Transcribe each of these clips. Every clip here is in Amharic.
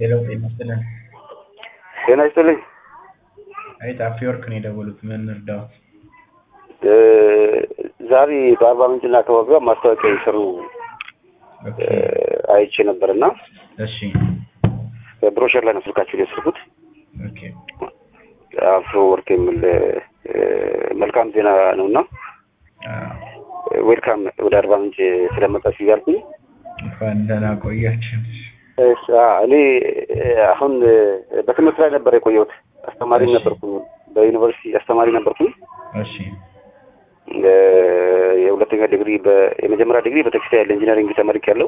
ሄሎ ጤና ይስጥልን። ጤና ይስጥልኝ። አይ ጣፊ ወርቅ ነው የደወሉት። ምን እርዳዎት? እ ዛሬ በአርባ ምንጭና አካባቢዋ ማስታወቂያ የሰሩ ኦኬ እ አይቼ ነበርና እሺ ብሮሸር ላይ ነው ስልካችሁን የወሰድኩት። ኦኬ አፍሮ ወርቅ የሚል እ መልካም ዜና ነውና አዎ፣ ዌልካም ወደ አርባ ምንጭ ስለመጣችሁ እያልኩኝ እንኳን ደህና ቆያችሁ። እሺ፣ አ እኔ እ አሁን እ በትምህርት ላይ ነበር የቆየሁት። አስተማሪ እሺ። ነበርኩኝ፣ በዩኒቨርሲቲ አስተማሪ ነበርኩኝ። እሺ እ የሁለተኛ ዲግሪ በ- የመጀመሪያ ዲግሪ በቴክስታይል ኢንጂነሪንግ ተመርቄያለሁ።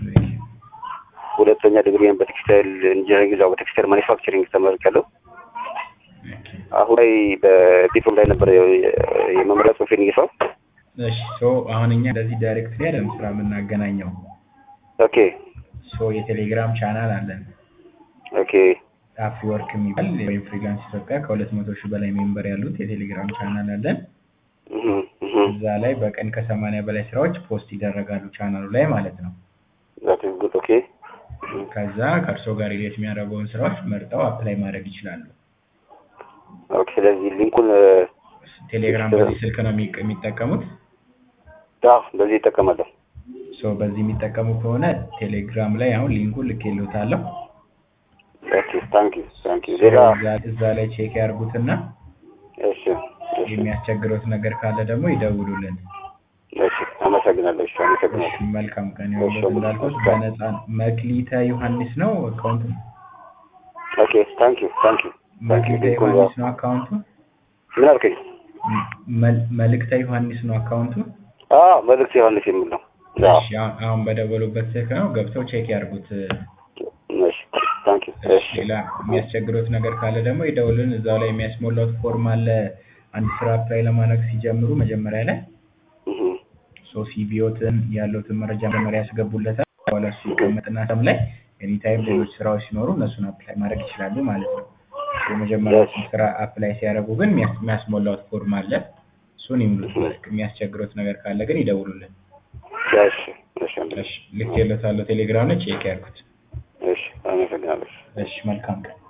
ሁለተኛ ዲግሪን በቴክስታይል ኢንጂነሪንግ እዛው በቴክስታይል ማኒፋክቸሪንግ ተመርቄያለሁ። ኦኬ አሁን ላይ በዲፕሎም ላይ ነበር የ- የመምሪያ ጽሑፌን እየሰራሁ። እሺ ሶ አሁን እኛ እንደዚህ ዳይሬክትሊ አይደለም ስራ የምናገናኘው። ኦኬ ሶ የቴሌግራም ቻናል አለን ኦኬ ጣፊ ወርቅ የሚባል ወይም ፍሪላንስ ኢትዮጵያ ከሁለት መቶ ሺህ በላይ ሜምበር ያሉት የቴሌግራም ቻናል አለን። እህ እህ እዛ ላይ በቀን ከሰማንያ በላይ ስራዎች ፖስት ይደረጋሉ ቻናሉ ላይ ማለት ነው። ዛት ኢዝ ጉድ ኦኬ ከዛ ከእርሶ ጋር ሪሌት የሚያደርገውን ስራዎች መርጠው አፕላይ ማድረግ ይችላሉ። ኦኬ። ስለዚህ ሊንኩን እ ቴሌግራም በዚህ ስልክ ነው የሚ- የሚጠቀሙት። አዎ በዚህ ይጠቀማለሁ። ሶ በዚህ የሚጠቀሙ ከሆነ ቴሌግራም ላይ አሁን ሊንኩን ልኬልዎታለሁ። ኦኬ ታንክ ዩ ታንክ ዩ። ሶ ሌላ እዛ- እዛ ላይ ቼክ ያርጉትና እሺ እሺ የሚያስቸግሮት ነገር ካለ ደግሞ ይደውሉልን። እሺ አመሰግናለሁ። እሺ እሺ፣ አመሰግናለሁ። መልካም ቀን ይሁንልዎት። እንዳልኩት በነፃ መክሊተ ዮሐንስ ነው አካውንቱ። ኦኬ ታንክ ዩ ታንክ ዩ ታንክ ዩ። መክሊተ ሊንኩን ዮሐንስ ነው አካውንቱ። ምን አልከኝ? መል- መልእክተ ዮሐንስ ነው አካውንቱ። አዎ መልእክት ዮሐንስ የሚል ነው። አዎ እሺ፣ አሁን- አሁን በደወሉበት ስልክ ነው ገብተው ቼክ ያርጉት። እሺ ታንክ ዩ። እሺ፣ እሺ ሌላ የሚያስቸግሮት ነገር ካለ ደግሞ ይደውሉን። እዛው ላይ የሚያስሞላውት ፎርም አለ። አንድ ስራ አፕላይ ለማድረግ ሲጀምሩ መጀመሪያ ላይ እህ ሶ ሲቪዎትን ያለውትን መረጃ መጀመሪያ ያስገቡለታል። በኋላ እሱ ይቀመጥና ሰም ላይ ኤኒታይም ሌሎች ስራዎች ሲኖሩ እነሱን አፕላይ ማድረግ ይችላሉ ማለት ነው። የመጀመሪያ ስራ አፕላይ ሲያደርጉ ግን የሚያስ- የሚያስሞላውት ፎርም አለ። እሱን ይሙሉት። የሚያስቸግሮት ነገር ካለ ግን ይደውሉልን። እሺ እሺ እሺ፣ ልኬልዎታለሁ ቴሌግራም ላይ ቼክ ያርጉት። እሺ አመሰግናለሁ። እሺ፣ መልካም ቀን።